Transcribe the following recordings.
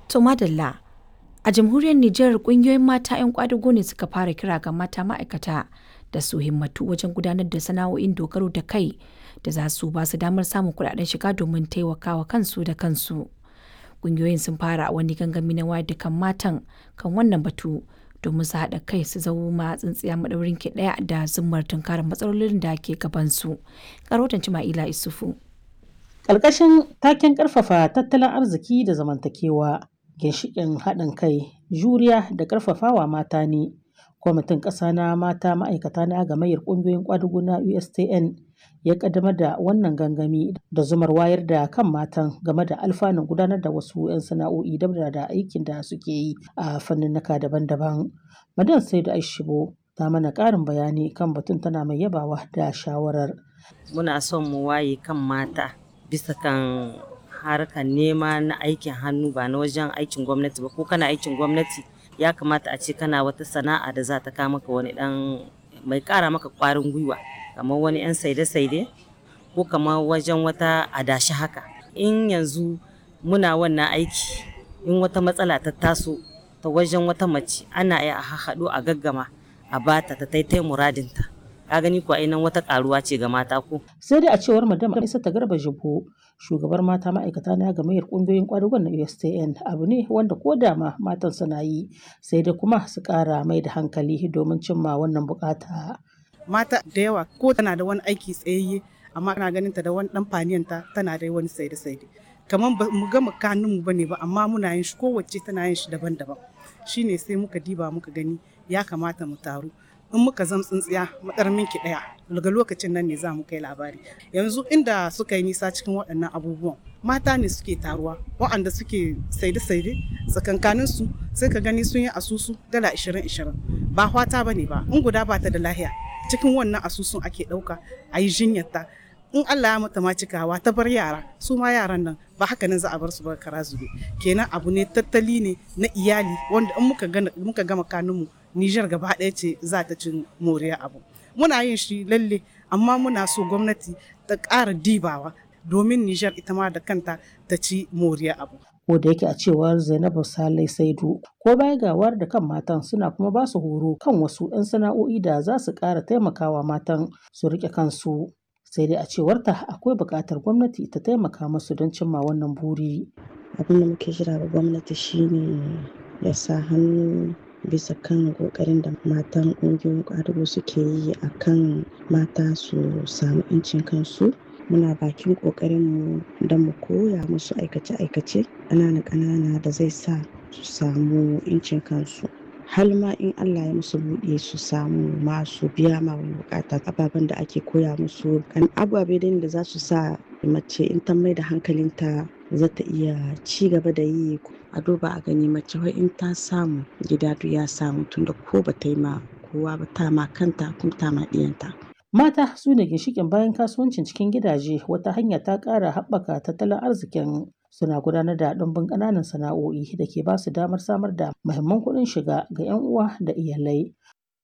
To madalla a jamhuriyar Nijar kungiyoyin mata 'yan kwadago ne suka fara kira ga mata ma'aikata da su himmatu wajen gudanar da sana'o'in dogaro da kai da za su ba su damar samun kuɗaɗen shiga domin taimakawa kansu da kansu. Kungiyoyin sun fara wani gangami na wayar da kan matan kan wannan batu domin su haɗa kai su zama tsintsiya maɗaurin ki ɗaya da zummar tunkarar matsalolin da ke gabansu. Karotan Cima'ila Isufu. Ƙarƙashin taken ƙarfafa tattalin arziki da zamantakewa, ginshiƙin haɗin kai, juriya da ƙarfafawa mata ne. Kwamitin ƙasa na mata ma'aikata na gamayyar ƙungiyoyin ƙwadago na USTN ya ƙaddamar da wannan gangami da zumar wayar da kan matan game da alfanun gudanar da wasu 'yan sana'o'i dabda da aikin da suke yi a fanninnika daban-daban. Madan Saidu Aishibo ta mana ƙarin bayani kan batun tana mai yabawa da shawarar. Muna son mu waye kan mata bisa kan harkar nema na aikin hannu ba na wajen aikin gwamnati ba ko kana aikin gwamnati ya kamata a ce kana wata sana'a da za ta kawo maka wani dan mai kara maka kwarin gwiwa kamar wani yan saide-saide ko kamar wajen wata adashi haka in yanzu muna wannan aiki in wata matsala ta taso ta wajen wata mace ana iya a haɗu a gaggama a bata ta taitai muradinta ka gani ko nan wata karuwa ce ga mata ko sai dai a cewar madam isa ta garba jibo shugabar mata ma'aikata na gamayyar kungiyoyin kwadugon na USTN abu ne wanda ko da ma matan suna yi sai dai kuma su kara mai da hankali domin cimma wannan bukata mata da yawa ko tana da wani aiki tsayayye amma ana ganin ta da wani dan faniyanta tana da wani saide saide kamar ba mu gama kanun mu bane ba amma muna yin shi kowace tana yin shi daban-daban shine sai muka diba muka gani ya kamata mu taru in muka zam tsintsiya madarmin ki daya daga lokacin nan ne za mu kai labari yanzu inda suka yi nisa cikin waɗannan abubuwan mata ne suke taruwa waɗanda suke saide-saide tsakankanin su sai ka gani sun yi asusu dala 20-20 ba hwata ba ne ba in guda ba ta da lahiya cikin wannan asusun ake ɗauka a yi jinyarta in Allah ya mata ma cikawa ta bar yara su ma yaran nan ba haka nan za a bar su ba kara zube kenan abu ne tattali ne na iyali wanda in muka gama kanunmu Nijar gaba ɗaya ce za ta cin moriya abu. Muna yin shi lalle amma muna so gwamnati ta ƙara dibawa domin Nijar ita ma da kanta ta ci moriya abu. Ko da yake a cewar Zainabu Salai Saidu ko baya gawar da kan matan suna kuma ba su horo kan wasu 'yan sana'o'i da za su ƙara taimakawa matan su riƙe kansu. Sai dai a cewarta akwai buƙatar gwamnati ta taimaka musu don cimma wannan buri. Abin da muke jira ga gwamnati shine ya sa hannu bisa kan kokarin da matan ƙungiyoyin ƙwadago suke yi a kan mata su samu 'yancin kansu muna bakin ƙoƙarinmu don mu koya musu aikace-aikace ƙanana-ƙanana da zai sa su samu 'yancin kansu har ma in Allah ya musu buɗe su samu masu biya ma wani bukata ababen da ake koya musu kan ababe da za su sa mace in ta mai da hankalinta za ta iya ci gaba da yi a duba a gani mace wai in ta samu gida duk ya samu tunda ko ba ta yi ma kowa ba ta ma kanta kuma ta ma ɗiyanta. Mata su ne ginshiƙin bayan kasuwancin cikin gidaje wata hanya ta ƙara haɓaka tattalin arzikin suna gudanar da ɗumbin ƙananan sana'o'i da ke ba su damar samar da muhimman kuɗin shiga ga 'yan uwa da iyalai.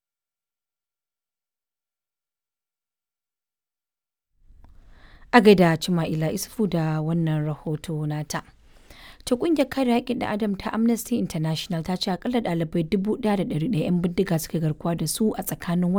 A gaida Cima'ila Isufu da wannan rahoto nata. ta kungiyar kare haƙƙin da adam ta amnesty international ta ce akalla ɗalibai 1,100 'yan bindiga suka garkuwa da su a tsakanin